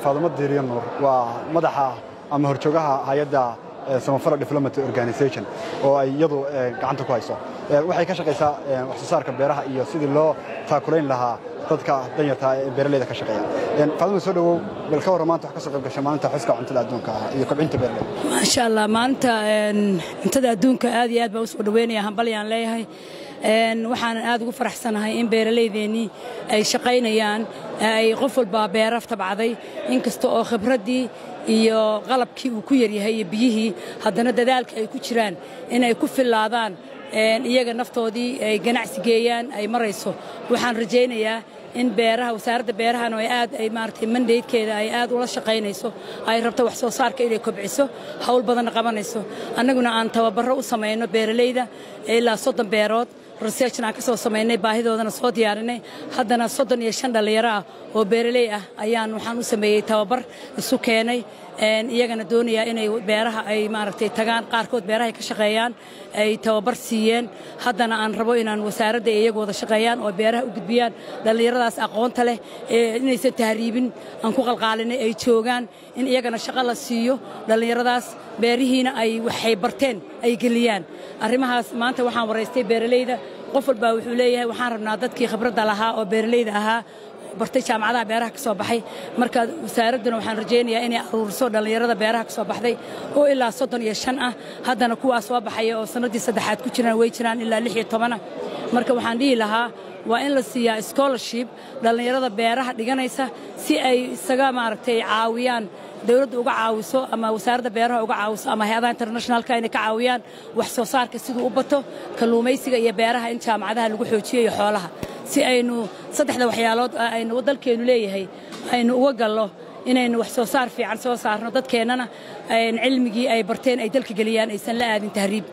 faadumo diiriyo nuur waa madaxa ama horjoogaha hay-adda samafala diplomaty organization oo ay iyadu gacanta ku hayso waxay ka shaqaysaa wax soo saarka beeraha iyo sidii loo taakulayn lahaa dadka danyarta ee beeraleyda ka shaqeeya faadumo soo dhowow bal ka warran maanta wax ka soo qayb gashay maalinta xuska cuntada adduunka iyo kobcinta beeraleyda maasha allah maalinta cuntada adduunka aad iyo aad baa u soo dhoweynaya hambalyaan leeyahay waxaanan aad ugu faraxsanahay in beeralaydeenii ay shaqaynayaan ay qof walbaa beera tabcday inkasta oo khibraddii iyo qalabkii uu ku yaryahay iyo biyihii haddana dadaalka ay ku jiraan inay ku fillaadaan iyaga naftoodii ay ganacsi geeyaan ay marayso waxaan rajaynayaa in beeraha wasaaradda beerahana ay aad ay maaragtay mandaydkeeda ay aad ula shaqaynayso ay rabto wax soo saarka inay kobciso hawl badanna qabanayso annaguna aan tababarro u samayno beeralayda ilaa soddon beerood researchna aan ka soo samaynay baahidoodana soo diyaarinay haddana soddon iyo shan dhallinyaro ah oo beeraley ah ayaan waxaan u sameeyey tababar isu keenay iyagana doonayaa inay beeraha ay maaragtay tagaan qaarkood beeraha ay ka shaqeeyaan ay tababar siiyeen haddana aan rabo inaan wasaaradda iyagu wada shaqeeyaan oo beeraha u gudbiyaan dhallinyaradaas aqoonta leh inaysan tahriibin aan ku qalqaalinay ay joogaan in iyagana shaqo la siiyo dhallinyaradaas beerihiina ay waxay barteen ay geliyaan arrimahaas maanta waxaan waraystay beeralayda qof walbaa wuxuu leeyahay waxaan rabnaa dadkii khibradda lahaa oo beeralayda ahaa bartay jaamacadaha beeraha ka soo baxay marka wasaaradduna waxaan rajaynayaa inay aruuriso dhallinyarada beeraha ka soo baxday oo ilaa soddon iyo shan ah haddana kuwaa soo baxaya oo sannaddii saddexaad ku jiraan way jiraan ilaa lix iyo tobanah marka waxaan dhihi lahaa waa in la siiyaa scholarship dhallinyarada beeraha dhiganaysa si ay isaga maaragtay caawiyaan dawladda uga caawiso ama wasaaradda beeraha uga caawiso ama hay-adaha internationalka inay ka caawiyaan wax soo saarka siduu u bato kalluumaysiga iyo beeraha in jaamacadaha lagu xoojiyo iyo xoolaha si aynu saddexda waxyaalood aynu dalkeennu leeyahay aynu uga gallo inaynu wax soo saar fiican soo saarno dadkeennana cilmigii ay barteen ay dalka geliyaan aysan la aadin tahriib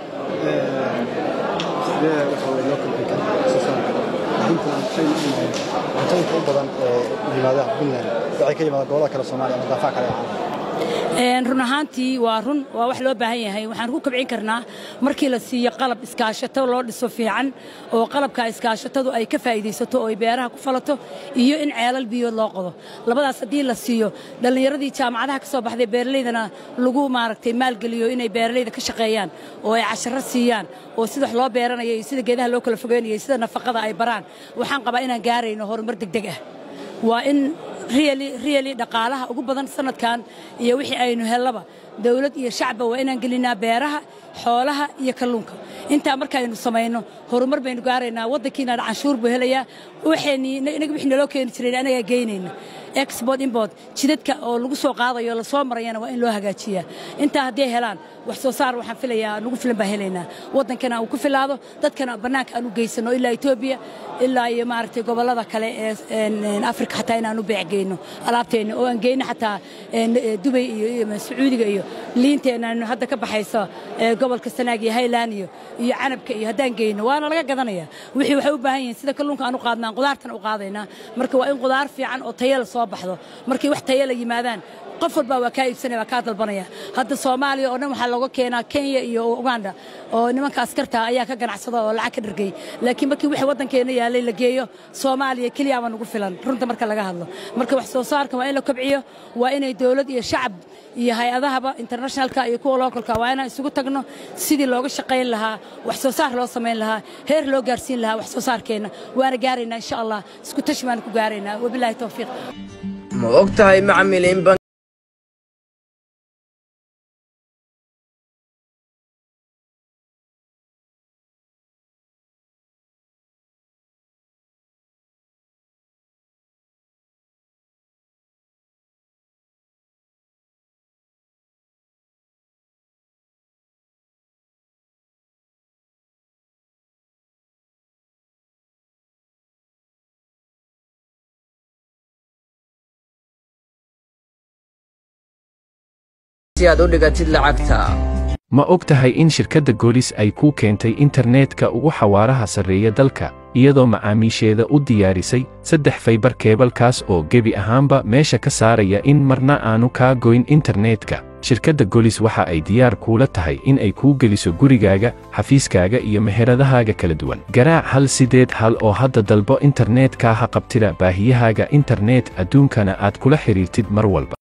cuntooyinka u badan ee yimaada puntland waxay ka yimaadaan gobolada kale soomaaliya ama daafaha kale ee run ahaantii waa run waa wax loo baahan yahay waxaan ku kabcin karnaa markii la siiyo qalab iskaashato loo dhiso fiican oo qalabka iskaashatadu ay ka faa'iidaysato oo ay beeraha ku falato iyo in ceelal biyood loo qodo labadaas haddii la siiyo dhallinyaradii jaamacadaha ka soo baxday beeralaydana lagu maaragtay maalgeliyo inay beeralayda ka shaqeeyaan oo ay casharo siiyaan oo sida wax loo beeranayo iyo sida geedaha loo kala fogeynayo sida nafaqada ay baraan waxaan qabaa inaan gaarayno horumar degdeg ah waa in riyali dhaqaalaha ugu badan sanadkan iyo wixii aynu hellaba dawlad iyo shacba waa inaan gelinaa beeraha xoolaha iyo kalluunka intaa markaaynu samayno horumar baynu gaaraynaa waddankiina canshuur buu helayaa waxaynaga wixii naloo keeni jireen anagaa geynayna export import jidadka oo lagu soo qaadayo la soo marayana waa in loo hagaajiyaa intaa hadday helaan wax soo saar waxaan filayaa nagu filan baan helaynaa waddankana uu ku filaado dadkana bannaanka aan u geysano ilaa etoobiya ilaa iyo maaragtay gobollada kale ee afrika xataa inaan u beecgeyno alaabteenna oo aan geyno xataa dubay iyo sacuudiga iyo liinteenna hadda ka baxaysa gobolka sanaag iyo highland iyo iyo canabka iyo haddaan geyno waana laga gadanaya wixii waxay u baahan yihiin sida kalluunka aan u qaadnaan qudaartana u qaadaynaa marka waa in qudaar fiican oo tayala soo baxdo markay wax tayala yimaadaan qof walbaa waa kaa iibsanaya waa kaa dalbanaya hadda soomaaliya oo dhan waxaa looga keenaa kenya iyo uganda oo nimanka askarta ayaa ka ganacsada oo lacag ka dhargay laakiin markii wixii waddankeena yaalay la geeyo soomaaliya keliyaaba nagu filan runta marka laga hadlo marka wax soo saarka waa in la kobciyo waa inay dowlad iyo shacab iyo hay-adahaba internationalka iyo kuwa localka waa inaan isugu tagno sidii looga shaqayn lahaa wax soo saar loo samayn lahaa heer loo gaarsiin lahaa wax soo saarkeenna waana gaaraynaa insha allah isku tashi baana ku gaaraynaa wabilaahi towfiiq ma og tahay macamil in si aad u dhigatid lacagta ma og tahay in shirkadda goolis ay kuu keentay internetka ugu xawaaraha sarreeya dalka iyadoo macaamiisheeda u diyaarisay saddex faybar keebalkaas oo gebi ahaanba meesha ka saaraya in marna aanu kaa goyn internetka shirkadda golis waxa ay diyaar kuula tahay in ay kuu geliso gurigaaga xafiiskaaga iyo meheradahaaga kala duwan garaac hal sideed hal oo hadda dalbo internetka ha qabtida baahiyahaaga internet adduunkana aad kula xidhiirtid mar walba